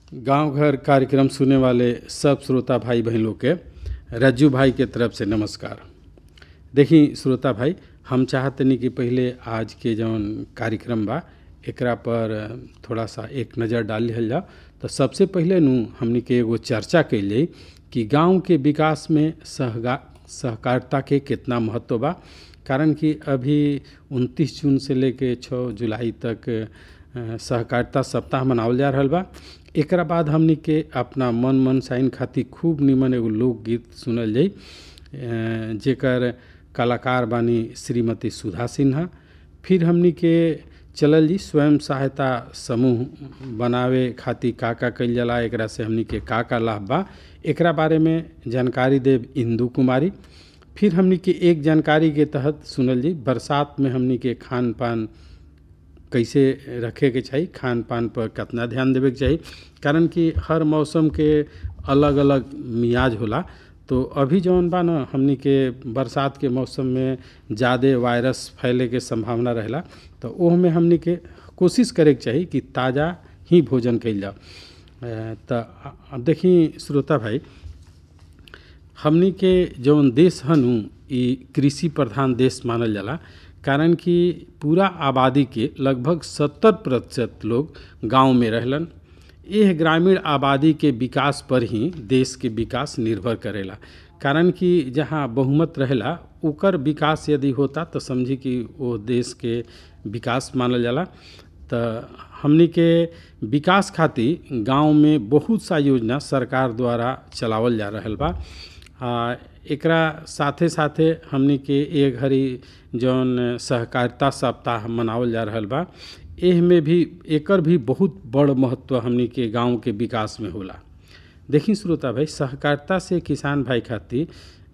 गांव घर कार्यक्रम सुने वाले सब श्रोता भाई बहन लोग के रज्जू भाई के तरफ से नमस्कार देखी श्रोता भाई हम चाहतनी कि पहले आज के जौन कार्यक्रम बा एकरा पर थोड़ा सा एक नज़र डाल लिहल जाओ तो सबसे पहले नु हमनी के एगो चर्चा कैल जाई कि गांव के विकास में सहगा सहकारिता के कितना महत्व बा कारण कि अभी 29 जून से लेके 6 जुलाई तक अ, सहकारिता सप्ताह मनावल जा रहल बा एकरा बाद हमनी के अपना मन मन साइन खातिर खूब निमन एगो लोकगीत सुनल जाई अ, जेकर कलाकार बानी श्रीमती सुधा सिन्हा फिर हमनी के चलल जी स्वयं सहायता समूह बनावे खातिर का का कइल जाला एकरा से हमनी के का का लाभ बा एकरा बारे में जानकारी देव इंदू कुमारी फिर हमनी के एक जानकारी के तहत सुनल जी बरसात में हमनी के खान पान कैसे रखे के चाही खान पान पर कितना ध्यान देवे के चाही कारण कि हर मौसम के अलग अलग मियाज होला तो अभी जौन बा न हमनी के बरसात के मौसम में ज़्यादा वायरस फैले के संभावना रहेला तो ओह में हमनी के कोशिश करे के चाही कि ताज़ा ही भोजन कइल जाओ तो अब देखी श्रोता भाई हमनी के जौन देश हनु ई कृषि प्रधान देश मानल जाला कारण कि पूरा आबादी के लगभग सत्तर प्रतिशत लोग गांव में रहलन यह ग्रामीण आबादी के विकास पर ही देश के विकास निर्भर करेला कारण कि जहाँ बहुमत रहेला ओकर विकास यदि होता तो समझी कि वो देश के विकास मानल जाला तो हमनी के विकास खातिर गांव में बहुत सा योजना सरकार द्वारा चलावल जा रहल बा आ, एकरा साथे साथे हमनी के एक घड़ी जौन सहकारिता सप्ताह मनावल जा रहल बा एह में भी एकर भी बहुत बड़ महत्व हमनी के गांव के विकास में होला देखी श्रोता भाई सहकारिता से किसान भाई खातिर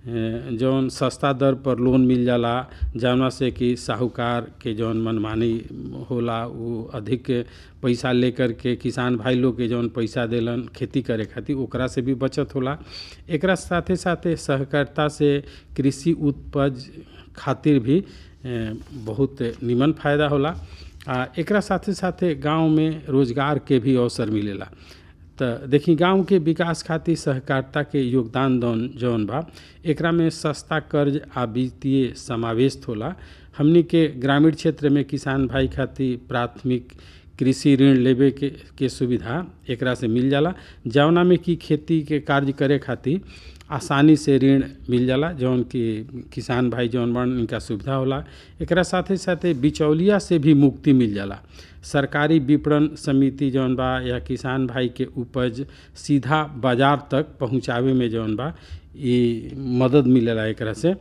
जौन सस्ता दर पर लोन मिल जाला जौना से कि साहूकार के जौन मनमानी होला वो अधिक पैसा लेकर के किसान भाई लोग के जौन पैसा देलन खेती करे खातिर ओकरा से भी बचत होला एकरा साथे साथे सहकारिता से कृषि उपज खातिर भी बहुत निमन फायदा होला आ एकरा साथे साथे गांव में रोजगार के भी अवसर मिलेला तो देखी गांव के विकास खातिर सहकारिता के योगदान दौन जौन बा एकरा में सस्ता कर्ज आ वित्तीय समावेश होला हमनी के ग्रामीण क्षेत्र में किसान भाई खातिर प्राथमिक कृषि ऋण लेवे के के सुविधा एकरा से मिल जाला जौना में कि खेती के कार्य करे खातिर आसानी से ऋण मिल जाला जौन कि किसान भाई जौन बन इनका सुविधा होला एकरा साथे साथे बिचौलिया से भी मुक्ति मिल जाला सरकारी विपणन समिति जौन बा या किसान भाई के उपज सीधा बाजार तक पहुंचावे में जौन बा ये मदद मिलेला एकरा से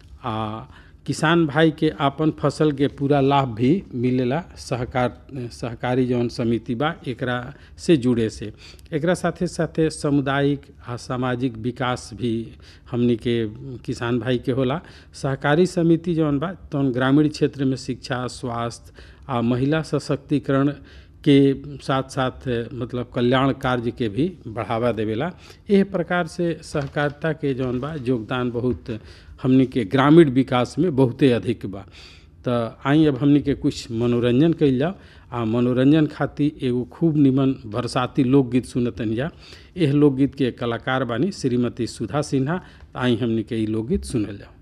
आ किसान भाई के आपन फसल के पूरा लाभ भी मिलेला सहकार सहकारी जौन समिति बा एकरा से जुड़े से एकरा साथे साथे सामुदायिक आ सामाजिक विकास भी हमनी के किसान भाई के होला सहकारी समिति जौन बा तौन ग्रामीण क्षेत्र में शिक्षा स्वास्थ्य आ महिला सशक्तिकरण के साथ साथ मतलब कल्याण कार्य के भी बढ़ावा देवेला एह प्रकार से सहकारिता के जौन बा योगदान बहुत हमनी के ग्रामीण विकास में बहुते अधिक बा तो आई अब हमनी के कुछ मनोरंजन कइल जाओ आ मनोरंजन खातिर एगो खूब निमन बरसाती लोकगीत सुनतन जा एह लोकगीत के कलाकार बानी श्रीमती सुधा सिन्हा आई हमनी के ई लोकगीत सुनल जाओ